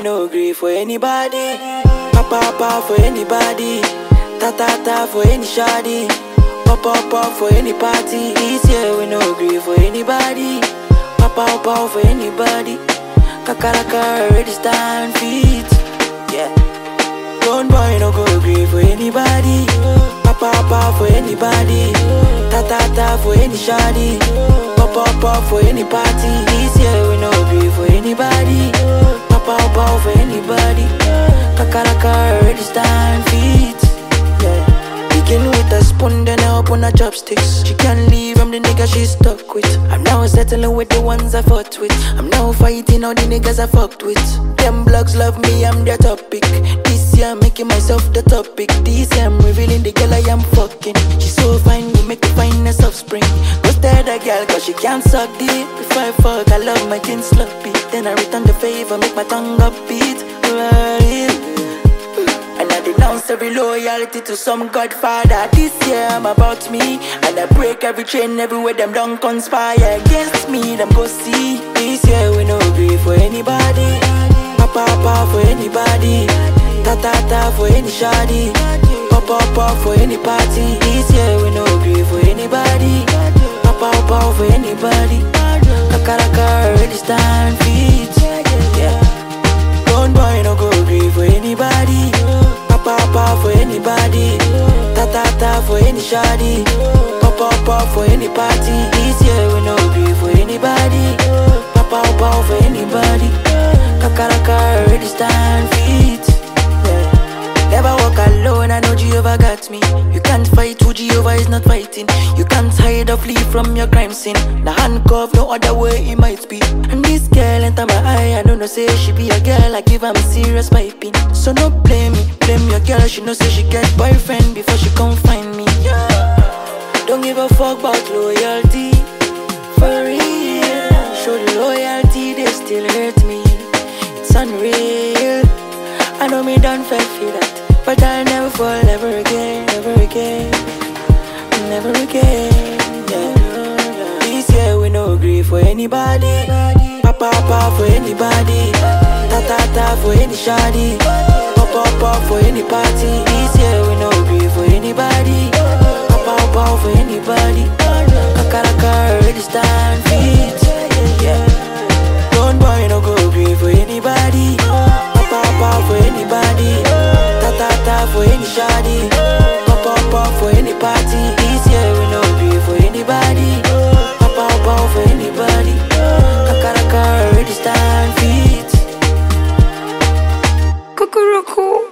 we no agree for anybody. Papa papa for anybody. Ta ta ta for any shoddy. Pop up pop for any party. This year we no agree for anybody. Papa papa for anybody. Kakaraka already stand feet. Yeah. Don't boy no go agree for anybody. Papa papa for anybody. Ta ta ta for any shoddy. Pop up pop for any party. This year we no agree for anybody. Papa papa for anybody. Kakaraka already stand feet. Yeah. Begin with a spoon, then I open her chopsticks. She can't leave, I'm the nigga she's stuck with. I'm now settling with the ones I fought with. I'm now fighting all the niggas I fucked with. Them blogs love me, I'm their topic. This year I'm making myself the topic. This year I'm revealing the girl I am fucking. She's so fine, we make the finest offspring. Go stare the girl, cause she can't suck deep. Before I fuck, I love my kin sloppy. Then I return the favor, make my tongue upbeat. Right. And I denounce every loyalty to some godfather. This year I'm about me. And I break every chain everywhere them don't conspire against me. Them go see. This year we no agree for anybody. Papa papa for anybody. Ta ta ta for any shoddy. Papa papa for any party. This year we no agree for anybody. Papa papa for anybody. Kakaraka already stand feet. Yeah. Don't boy no go agree for anybody. Papa papa for anybody. Ta ta ta for any shoddy. Papa papa for any party. This year we no agree for anybody. Papa papa for anybody. Kakaraka already stand feet. Yeah. Never walk alone, I know Jehovah got me. You can't fight who Jehovah is not fighting. You can't hide or flee from your crime scene. The handcuff, no other way it might be. And this girl enter my eye, I don't know, say she be a girl, I give her serious piping. So no blame me, blame your girl, she know say she get boyfriend before she come find me. Yeah. Don't give a fuck about loyalty. For real, show the loyalty, they still hurt me. It's unreal. I know me done fell feel that, but I'll never fall ever again, never again, never again. Yeah. This year we no agree for anybody. Papa papa for anybody. Ta ta ta for any shoddy. Papa papa for any party. This year we no agree for anybody. Papa papa for anybody. Kakaraka already stand feet. Yeah. Don't boy no go agree for anybody. Papa papa for anybody. Ta ta ta for any shoddy. Papa papa for any party. This year we no agree for anybody. Papa papa for anybody. Kakaraka already stand feet. Cuckoo